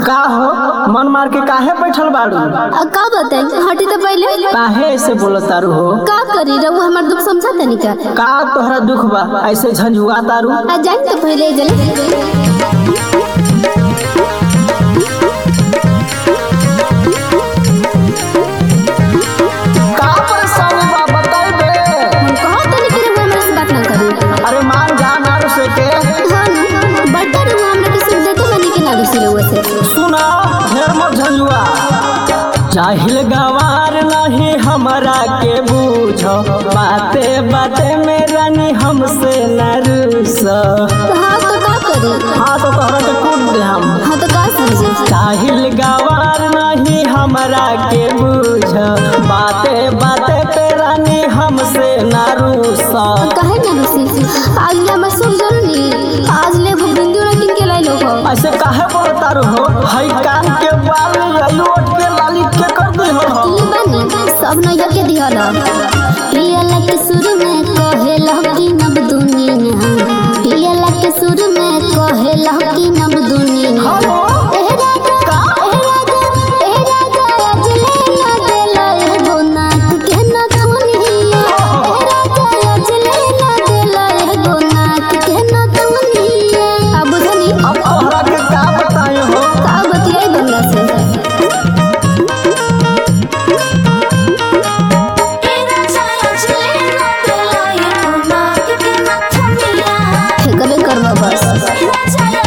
का हो मन मार के काहे बैठल बाड़ू आ, का बताई हटी तो पहले काहे ऐसे बोलत तारू हो का करी रहुआ हमार दुख समझा तनी का का तोहरा दुख बा ऐसे झंझुआ तारू आ जान तो पहले जले का परेशानी बा बताई दे हम कहा तनी कि रहुआ हमरा से बात ना करी अरे मान जा नारू से के हाँ ना बड्डा रहुआ हमरा के सुख देते बनी के ना दूसरी रहुआ से सुना ढेर मत झंझुआ जाहिल गवार नहीं हमरा के बूझ बाते बाते में रानी हमसे न रूस तो हाँ तो का करी हाँ तो तोहरा के कूट दे हम हाँ तो का समझे साहिल गवार नहीं हमरा के बूझ बाते बाते पे रानी हमसे ना रूसा काहे ना रूसी आज ले मैं सुन जरूरी आज ले वो बिंदु ना किन के लाई लोग हो ऐसे काहे बोलता रहो हई कान के बाल आयु उठ के लाली के कर दे हो ई बनी सब नैया के दिहला पियला के सुर में कहेला कि नब दुनिया पियला के सुर में कहेला कि नब दुनिया एह राजा एह राजा एह राजा आज ले ना देला एगो नाक के ना दुनिया एह राजा आज ले ना देला एगो नाक के ना दुनिया अब बुझनी अब तोहरा के का बताए हो का बतियाई बंगला से कबे करबा बस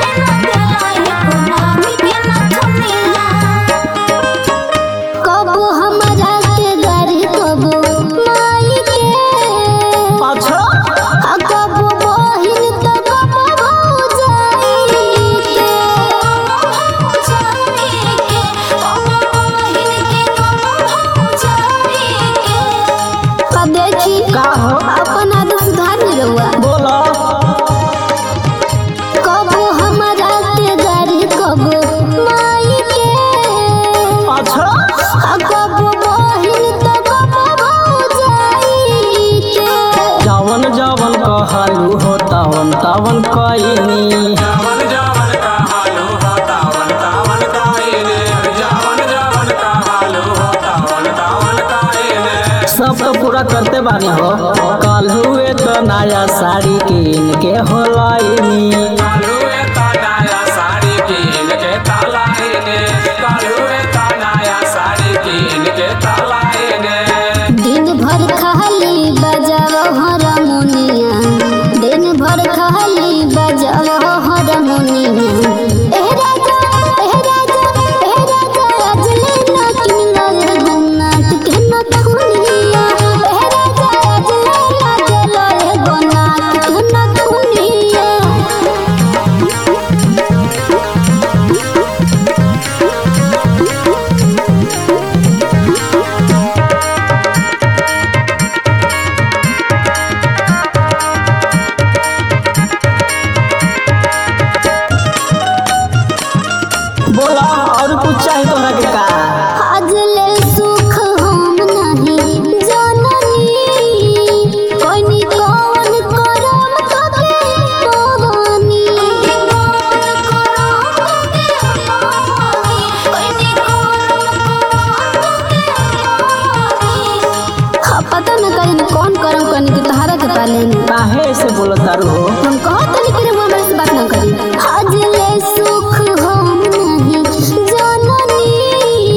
कबो हमरा के गाड़ी कबो माई के अच्छा आ कबो बहिन त कबो भौजाई के आ देखी का हो अपन आदत सुधार नहीं रहुआ बोलो कबो हमरा के गाड़ी कबो माई के अच्छा आ कबो बहिन त कबो भौजाई के जवन जवन कहलू हो तवन तवन कईनी जावन जावन का हालो हो तावन तावन काइने जावन जावन का हालो हो तावन तावन काइने सब तो पूरा करते बानी हो कल हुए तो नया साड़ी किन के हो लाइनी कालुए का नया साड़ी कीन के तालाइने कालुए का नया साड़ी कीन के तालाइने दिन भर खाली बजाओ हारमोनिया दिन भर खाली बजाओ हारमोनिया एह राजा एह राजा एह राजा आज ले ना किनला रे गुना के ना दुनिया एह राजा आज ले ना देला रे गुना के ना दुनिया बोला और कुछ चाहिए तोहरा के का आज ले सुख हम नहीं जाननी कोनी कौन करम तोके भवानी हाँ, पता न कहीं कौन करम करनी के तहारा के पाले काहे ऐसे बोलत तारू हो हम कहत नहीं कि रहुआ मेरे से बात न करी आज ले सुख हम नहीं जाननी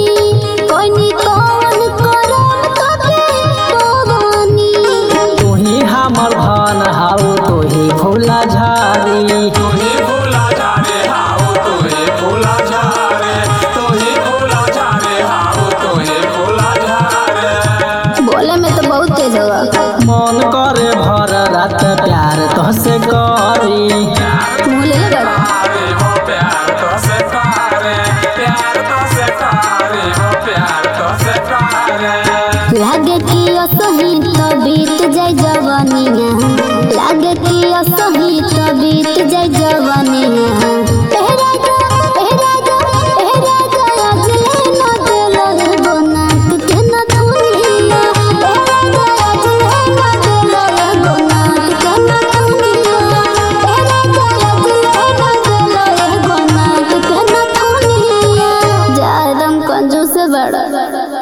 बड़ा